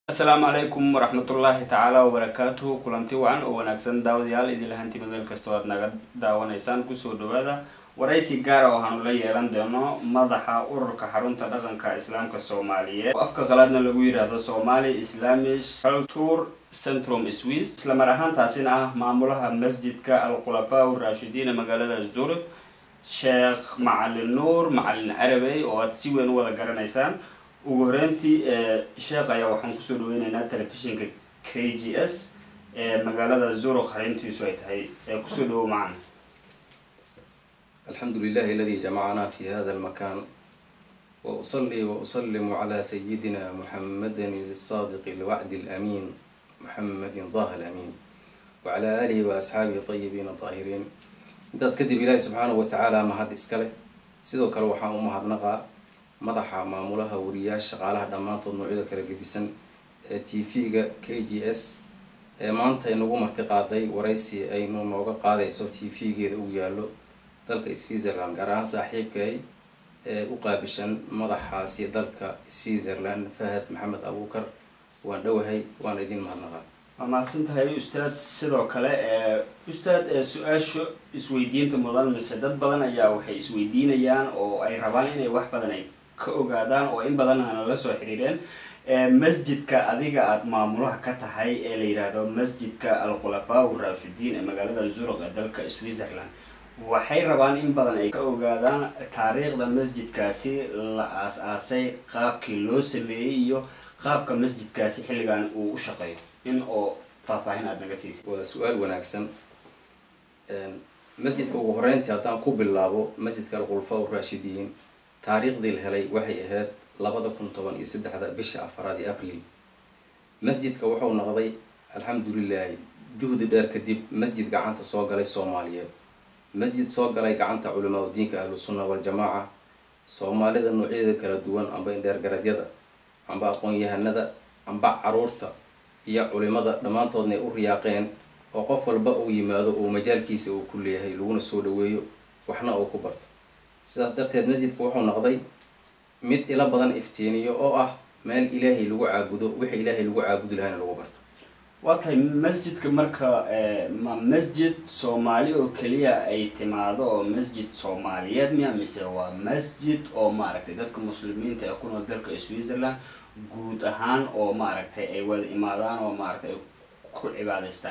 asalaamu calaykum waraxmatullaahi tacaala wabarakaatuhu kulanti wacan oo wanaagsan daawadayaal idin lahantiba meel kastoo aad naga daawanaysaan kusoo dhawaada waraysi gaara waxaanu la yeelan doono madaxa ururka xarunta dhaqanka islaamka soomaaliyeed oo afka qalaadna lagu yidhaahdo somali islamish culture centrum swiss isla mar ahaantaasina ah maamulaha masjidka alkhulafaa raashidiin ee magaalada zurich sheekh macalin nuur macalin carabey oo aad si weyn u wada garanaysaan ugu horeyntii sheekh ayaa waxaan kusoo dhaweyneynaa telefishinka k g s ee magaalada zurich xarintiisu ay tahay ee kusoo dhawow macana الحمد لله الذي جمعنا في هذا المكان وأصلي وأسلم على سيدنا محمد الصادق الوعد الأمين محمد ضاه الأمين وعلى آله وأصحابه الطيبين الطاهرين intaas kadib ilaahi subxaanahu watacaala mahad iskale sidoo kale waxaan u mahadnaqaa madaxa maamulaha wariyaasha shaqaalaha dhammaantood noocyada kala gedisan ee t v-ga k g s ee maanta inagu marti qaaday waraysi aynu nooga qaadayso t v-geeda uu yaallo dalka switzerland gaar ahaan saaxiibkay ee u qaabishan madaxaasi dalka switzerland fahad maxamed abuukar waan dhowahay waan idin mahadnaqaa waa mahadsan tahay ustaad sidoo kale ustaad su-aasha isweydiinta mudan mise dad badan ayaa waxay isweydiinayaan oo ay rabaan inay wax badan ay ka ogaadaan oo in badan ana la soo xiriireen masjidka adiga aada maamulaha ka tahay ee la yidhaahdo masjidka alkhulafaa raashidiin ee magaalada zuruk ee dalka switzerland waxay rabaan in badan ay ka ogaadaan taariikhda masjidkaasi la aas-aasay qaabkii loo sameeyey iyo qaabka masjidkaasi xilligan uu u shaqeeyo in oo faahfaahin aada naga siisay waa su-aal wanaagsan masjidka ugu horeyntii haddaan ku bilaabo masjidka alkhulafaa raashidiin taariikhdii la helay waxay ahayd labada kun toban iyo saddexda bisha afaraad ee abril masjidka wuxuu noqday alxamdulilaahi juhdi dheer kadib masjid gacanta soo galay soomaaliyeed masjid soo galay gacanta culimaa diinka ahlu sunna waljamaaca soomaalida noocyadeeda kala duwan amba indheergaradyada amba aqoon-yahanada amba caruurta iyo culimada dhammaantoodna ay u riyaaqeen oo qof walba uu yimaado oo majaalkiisa uu ku leeyahay laguna soo dhaweeyo waxna uu ku barto sidaas darteed masjidka wuxuu noqday mid ilo badan iftiiniyo oo ah meel ilaahay lagu caabudo wixii ilaahay lagu caabudi lahayna lagu barto waa tahay masjidka marka ma masjid soomaali oo keliya ay timaado oo masjid soomaaliyeed miya mise waa masjid oo maaragtay dadka muslimiinta ee ku nool dalka switzerland guud ahaan oo maaragtay ay wada imaadaan oo maaragtay ay ku cibaadaystaan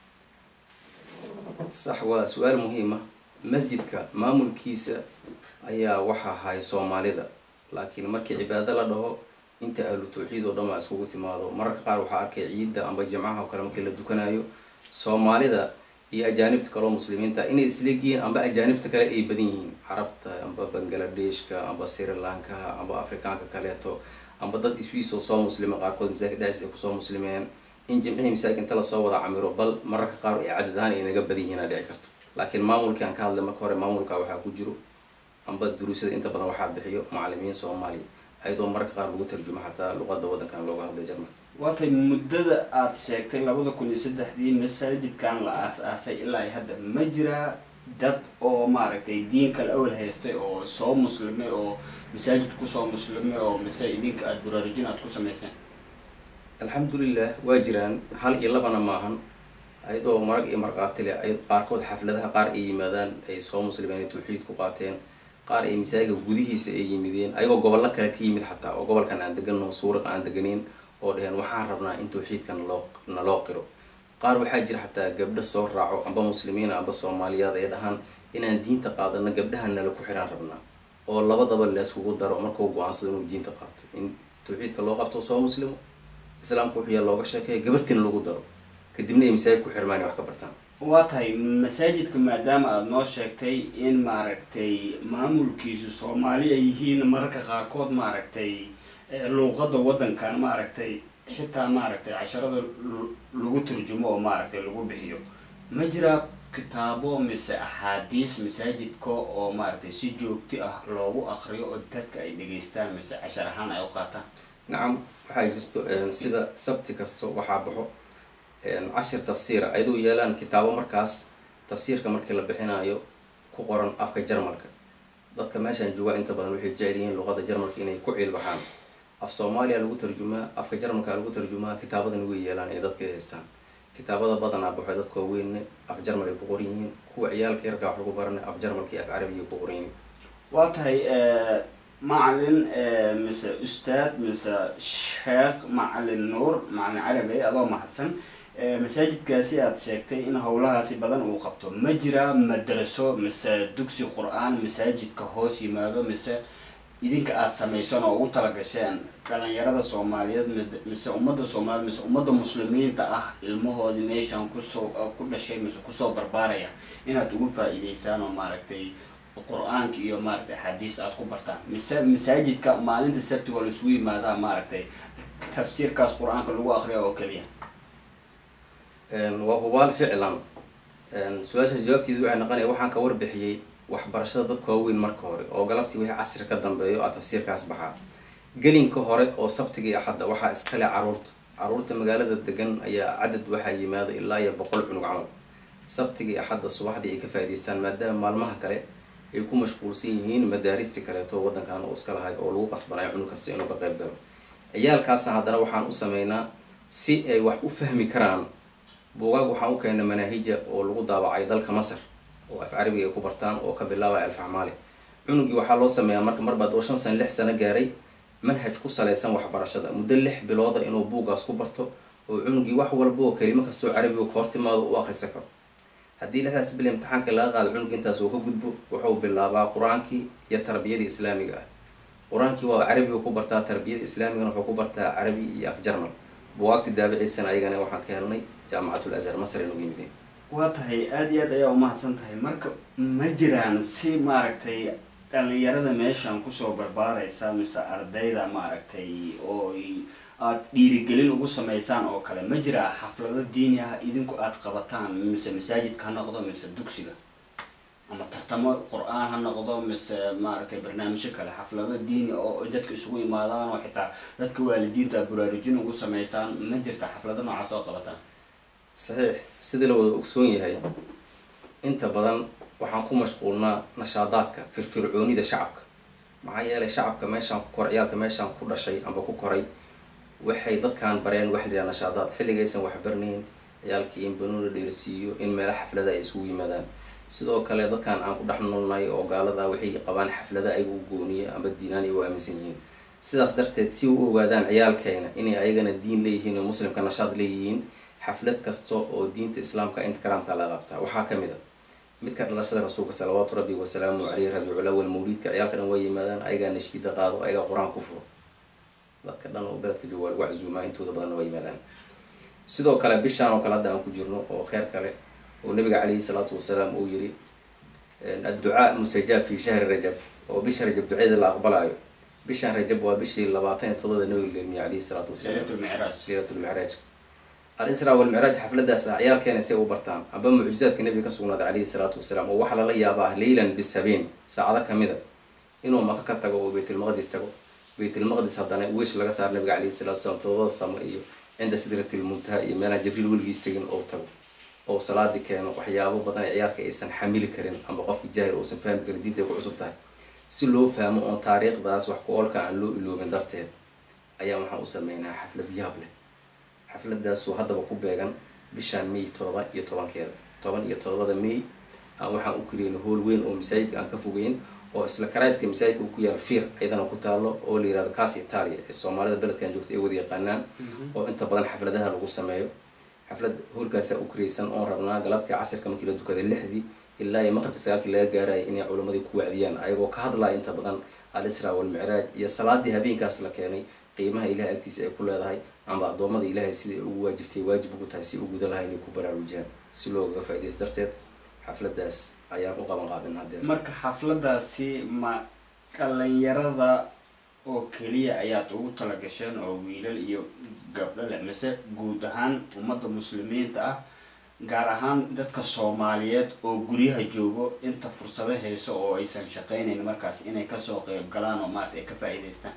sax waa su-aal muhiima masjidka maamulkiisa ayaa waxa ahay soomaalida laakiin markii cibaado la dhaho inta ahlu tawxiid oo dhan baa iskugu timaado mararka qaar waxaa arkay ciidda amba jimcaha oo kale markii la dukanayo soomaalida iyo ajaanibta kale oo muslimiinta inay isleegyihiin amba ajaanibta kale ay badan yihiin carabta amba bangladeshka amba sri lankaha amba afrikaanka kaleeto amba dad iswiis oo soo muslima qaarkood masaajid dhexis ay kusoo muslimeen in jimcihii masaajid inta lasoo wada camiro bal mararka qaar ay cadad ahaan ay naga badan yihiin aa dhici karto laakiin maamulkii aan ka hadlay marka hore maamulka waxaa ku jiro amba duruusada inta badan waxaa bixiyo macalimiin soomaaliya ayadoo mararka qaar lagu tarjumo xataa luqada waddankan looga hadlay jarmalka waa tay muddada aada sheegtay labada kun iyo saddexdii masaajidkan la aas-aasay ilaa hadda ma jiraa dad oo maaragtay diin kale awal haystay oo soo muslimay oo masaajid kusoo muslimay oo mise idinka aada baraarujin aada ku samayseen alxamdulilah waa jiraan hal iyo labana maahan ayadoo marag iyo markhaati leh ay qaarkood xafladaha qaar ay yimaadaan ay soo muslimeen ay tawxiid ku qaateen qaar ay masaajidka gudihiisa ay yimideen ayagoo gobollo kale ka yimid xataa oo gobolkan aan deganno suuriq aan deganeyn oo dhaheen waxaan rabnaa in tawxiidka naloo naloo qiro qaar waxaa jira xataa gabdho soo raaco amba muslimiina amba soomaaliyaad ay dhahaan inaan diinta qaadano gabdhahan nala ku xiraan rabnaa oo labadaba leeskugu daro markuu go-aansado inuu diinta qaato in tawxiidka loo qabto soo muslimo islaamka wuxuu yaa looga sheekaya gabartiina lagu daro kadibna ay masaajid ku xirmaan wax ka bartaan waa tahay masaajidka maadaama aada noo sheegtay in maaragtay maamulkiisu soomaali ay yihiin mararka qaarkood maaragtay luuqada waddankan maaragtay xitaa maaragtay casharada lagu turjumo oo maaragtay lagu bixiyo ma jiraa kitaabo mise axaadiis masaajidka oo maaragtay si joogti ah loogu akriyo oo dadka ay dhegaystaan mise cashar ahaan ay u qaataan nacam waxaa jirto sida sabti kasto waxaa baxo cashir tafsiira ayadoo yeelaan kitaabo markaas tafsiirka markii la bixinayo ku qoran afka jarmalka dadka meeshaan joogaa inta badan waxay jecel yihiin luqada jarmalka inay ku ciilbaxaan af soomaaliya lagu tarjumaa afka jarmalka lagu tarjumaa kitaabadan way yeelaan ay dadka haystaan kitaabada badanaa waxay dadka waaweynne af jarmal ay ku qoran yihiin kuwa ciyaalka yarkaa wax lagu barana af jarmalka iyo af carabiya ku qoran yihiin waa tahay macalin mise ustaad mise sheekh macalin nuur macalin carabi adoo mahadsan masaajidkaasi aada sheegtay in howlahaasi badan uu qabto ma jiraa madraso mise dugsi qur-aan masaajidka hoos yimaado mise idinka aada samaysan oo ugu talagasheen dhalinyarada soomaaliyeed mise ummadda soomaaliyeed mise ummadda muslimiinta ah ilmahoodii meeshan kusoo ku dhashay mise kusoo barbaaraya inaad ugu faa-iideysaan oo maaragtay qur-aanka iyo maaragtay axaadiis aada ku bartaan mise masaajidka maalinta sabtiga oo laisugu yimaadaa maaragtay tafsiirkaas qur-aanka lagu akriya oo keliya waa hubaal ficlan su-aashaas jawaabteedu waxay noqonaya waxaan ka warbixiyey waxbarashada dadka waaweyn marka hore oo galabtii wixii casri ka dambeeyo a tafsiirkaas baxaa gelinka hore oo sabtiga iyo axadda waxaa iskale caruurta caruurta magaalada degan ayaa cadad waxaa yimaada ilaa iyo boqol cunug camal sabtiga iyo axadda subaxdii ay ka faa'idaystaan maadaama maalmaha kale ay ku mashquulsan yihiin madaaristi kaleeto waddankan oo iska lahay oo lagu qasbanayo cunug kasta inuu ka qayb galo ciyaalkaasna haddana waxaan u sameynaa si ay wax u fahmi karaan buugaag waxaan u keena manaahija oo lagu daabacay dalka masar oo af carabiga ay ku bartaan oo ka bilaabaya alfaxmaali cunugii waxaa loo sameeyaa marka marbaad oo shan sano lix sano gaaray manhaj ku salaysan waxbarashada muddo lix bilooda inuu buuggaas ku barto oo cunugii wax walba oo kelimo kastoo carabiga ka hortimaado u akrisa karo haddii lixdaas bil imtixaanka laga qaado cunug intaas uu ka gudbo wuxuu bilaabaa qur-aankii iyo tarbiyadii islaamiga ah qur-aankii waa carabiga ku bartaa tarbiyada islaamigana wuxuu ku bartaa carabi iyo af jarmal buugaagti daabiciisana ayagana waxaan ka helnay jaamacatul azhar masar ay nagu yimideen waa tahay aada iyo aad ayaa umahadsan tahay marka ma jiraan si maaragtay dhalinyarada meeshan kusoo barbaaraysa mise ardayda maaragtay oo aada dhiirigelin ugu sameysaan oo kale ma jiraa xaflado diini ah idinku aada qabataan mise masaajidka ha noqdo mise dugsiga ama tartamo qur-aan ha noqdo mise maaragtay barnaamijyo kale xaflado diini oo dadka isugu imaadaan oo xitaa dadka waalidiinta aad baraarujin ugu sameysaan ma jirta xaflado noocaas oo qabataan saxiix sidii la wada ogsoon yahay inta badan waxaan ku mashquulnaa nashaadaadka firfircoonida shacabka maxaa yeelay shacabka meeshaan ku koray ciyaalka meeshaan ku dhashay amba ku koray waxay dadkaan bareen wax liyaa nashaadaad xilligaysan waxbarnayn ciyaalkii in banuun la dheersiiyo in meelo xaflada ay isugu yimaadaan sidoo kale dadkaan aan ku dhex noolnahay oo gaalada waxay qabaan xaflada ayaga u gooniya amba diinaan ay u aaminsan yihiin sidaas darteed si u ogaadaan ciyaalkeena inay ayagana diin leeyihiin oo muslimka nashaad leeyihiin xaflad kasta oo diinta islaamka inta karaamka laga qabtaa waxaa kamid a midka dhalashada rasuulka salawaatu rabbi wasalaamu caleyh rabiicul awal mawliidka ciyaalka dhan waa yimaadaan ayagaa nashiida qaado ayagaa qur-aan ku furo dadka dhan oo beledka jooga waa lagu casuumaa intooda badanna waa yimaadaan sidoo kale bishaan oo kale hadda aan ku jirno oo kheer kale oo nabiga caleyhi salaatu wasalaam uu yiri adducaa mustajaab fi shahri rajab oo bisha rajab duceeda la aqbalaayo bishaan rajab waa bishii labaatan iyo todobada nabiga leelmiye caleyhi salaatu wasalaam leylatulmicraaj leylatulmicraaj al-israa walmicraaj xafladaas ah ciyaalkeena si ay u bartaan amba mucjizaadka nabiga ka sugnaaday caleyhi salaatu wasalaam oo waxaa lala yaabaa leylan bis habeen saacado kamida inuu maka ka tago oo baytulmaqdis tago baytulmaqdis haddana wiish laga saaro nabiga caleyhi salatu wasalaam todobada samo iyo cinda sidratil muntaha iyo meelaha jibriil weligiis tegin oo tago oo salaadi keeno waxyaabo badan ee ciyaalka aysan xamili karin amba qofki jaahil uusan fahmi karin diinta ay ku cusub tahay si loo fahmo oon taariikhdaas wax ku oolka aan loo iloobin darteed ayaa waxaan u sameynaa xaflad yaab leh xafladaasoo haddaba ku beegan bishaan may todoba iyo tobankeeda toban iyo todobada may aan waxaan u kariyeyna hool weyn oo masaajidka aan ka fogeyn oo isla karayska masaajidka uu ku yaal fiir ayadana ku taalo oo la yirahdo cas italia ee soomaalida beledkan joogta ay wada yaqaanaan oo inta badan xafladaha lagu sameeyo xaflad hoolkaasaa u kariyeysan oon rabnaa galabtii casirka markii la dukaday lixdii ilaa iyo maqribka sagaalkii laga gaaraya inay culimadii ku wacdiyaan ayagoo ka hadlaya inta badan al-israa walmicraaj iyo salaadii habeenkaas la keenay qiimaha ilahay agtiisa ay ku leedahay amba addoommada ilaahay siday ugu waajibtay waajib ugu tahay si u guda laha inay ku baraarujiyaan si loogaga faa-idaysa darteed xafladaas ayaan u qaban qaadin haddee marka xafladaasi ma dhalinyarada oo keliya ayaad ugu talagasheen oo wiilal iyo gabdho leh mise guud ahaan ummadda muslimiinta ah gaar ahaan dadka soomaaliyeed oo guryaha joogo inta fursado hayso oo aysan shaqeynayn markaas inay kasoo qeyb galaan oo maarata ay ka faa-iideystaan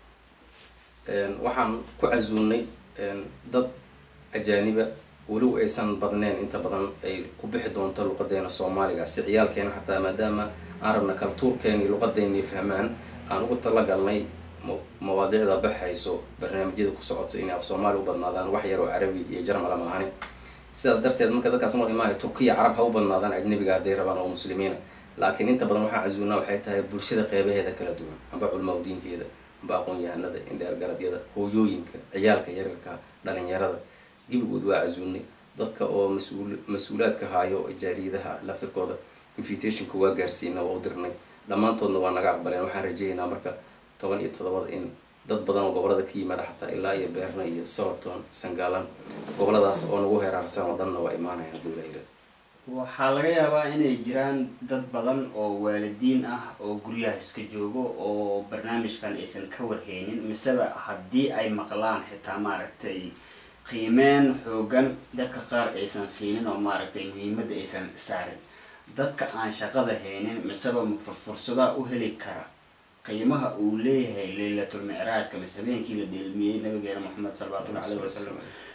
waxaan ku casuulnay dad ajaaniba weliba aysan badneen inta badan ay ku bixi doonto luqadeena soomaaliga si ciyaalkeena xataa maadaama aan rabna kaltuurkeena iyo luqadeena fahmaan aan ugu talagalnay mawaadiicda baxayso barnaamijyada ku socoto inay af soomaali u badnaadaan wax yar oo carabi iyo jarmala maahani sidaas darteed marka dadkaas noo imaaya turkiya carab ha u badnaadaan ajnabiga hadday rabaan oo muslimiina laakiin inta badan waxaan casuulnaa waxay tahay bulshada qeybaheeda kala duwan amba culmaa diinkeeda amba aqoon-yahanada indheergaradyada hooyooyinka ciyaalka yaryarka dhalinyarada gebigood waa casuulnay dadka oo mas-uul mas-uulaadka haayo jaariyadaha laftirkooda invitationka waa gaarsiina waa u dirnay dhammaantoodna waa naga aqbaleen waxaan rajeeyaynaa marka toban iyo toddobada in dad badan oo gobolada ka yimaada xataa ilaa iyo beerna iyo soorton sangaalan goboladaas oo nagu heraarsan oo dhanna waa imaanayaan hadduu ilaahira waxaa laga yaabaa inay jiraan dad badan oo waalidiin ah oo guryaha iska joogo oo barnaamijkan aysan ka warheynin miseba haddii ay maqlaan xitaa maaragtay qiimeen xoogan dadka qaar aysan siinin oo maaragtay muhiimadda aysan saarin dadka aan shaqada haynin miseba furfursadaa u heli kara qiimaha uu leeyahay laylatul micraajka mise habeenkii la dheelmiyey nabigeena moxamed salawatullahi caleyhi wasalam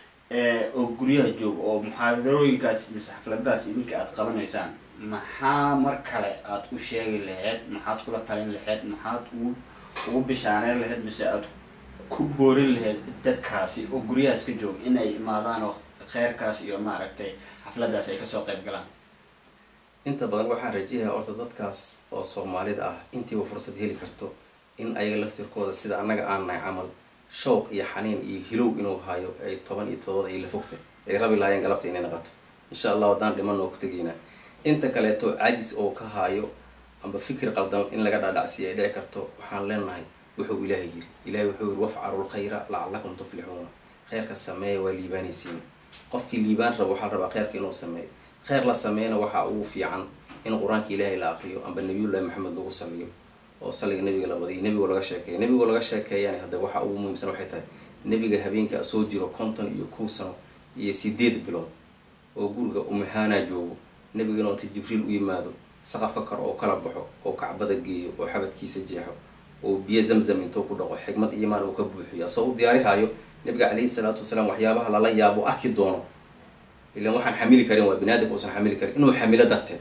oo guryaha jooga oo muxaadarooyinkaas mise xafladaas idinka aada qabanaysaan maxaa mar kale aada u sheegi lahayd maxaad kula talin lahayd maxaad ugu ugu bishaaneyn lahayd mise aada ku boorin lahayd dadkaasi oo guryahaas ka jooga inay imaadaan oo kheyrkaas iyo maaragtay xafladaas ay kasoo qayb galaan inta badan waxaan rajeeyaa horta dadkaas oo soomaalida ah intiiba fursad heli karto in ayaga laftirkooda sida annaga aan nahay camal showq iyo xaniin iyo hilow inuu hayo ay toban iyo todobada ay la fogtay ay rabi lahaayeen galabta inay naqato insha allah haddaan dhiman oo ku tegaynaa inta kaleeto cajis oo ka haayo amba fikir qaldan in laga dhaadhacsiiya ay dhici karto waxaan leenahay wuxuu ilaahay yiri ilahay wuxuu yiri wafcalu lkhayra lacallakum tuflixuuna kheyrka sameeya waa liibaanaysiin qofkii liibaan rabo waxaa rabaa kheyrka inuu sameeyo kheyr la sameeyana waxaa ugu fiican in qur-aanka ilaahay la aqriyo amba nabiyullahi maxamed lagu saliyo oo saliga nabiga la badiyo nebigoo laga sheekeeya nebigoo laga sheekeeyana hadda waxaa ugu muhiimsan waxay tahay nebiga habeenka soo jiro konton iyo kow sano iyo sideed bilood oo guriga umahaanaa joogo nebigana inta jibriil u yimaado saqafka kor oo kala baxo oo kacbada geeyo oo xabadkiisa jeexo oo biyo zamzam intuu ku dhaqo xigmad iimaan uu ka buuxiyo asoo u diyaarihaayo nabiga calayhi salaatu wasalaam waxyaabaha lala yaabo arki doono ilan waxaan xamili karin waa binaadamka uusan xamili karin inuu xamilo darteed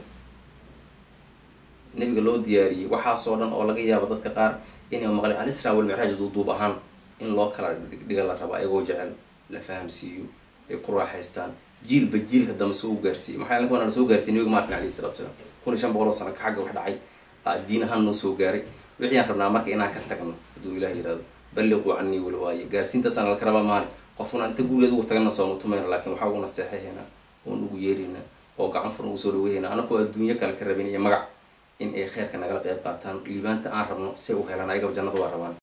nabiga loo diyaariyey waxaasoo dhan oo laga yaabo dadka qaar inay maqleen alisra walmicraaj duuduub ahaan in loo kala dhiga la rabo ayagoo jecel la fahamsiiyo ay ku raaxaystaan jiilba jiilka dambe soo u gaarsiiyo maxaa yeele kuwana la soo gaarsiiyey nabiga markan alayhi salatu wasalaam kun iyo shan boqol oo sano ka xagga wax dhacay diin ahaan noo soo gaaray wixii aan rabnaa marka inaan ka tagno hadduu ilaah yihahdo balliquu canii walwaaye gaarsiintaasaan laka rabaa maali qofuna inta gurigeed ugu tagana sooma tumayna laakiin waxaa ugu naseexahaynaa oon ugu yeeraynaa oo gacan furan ugu soo dhaweehaynaa anakoo adduunyo kale ka rabin iyo magac in ay kheyrka nagala qayb qaataan liibaanta aan rabno say u helaan ayagaba jannada waa rabaan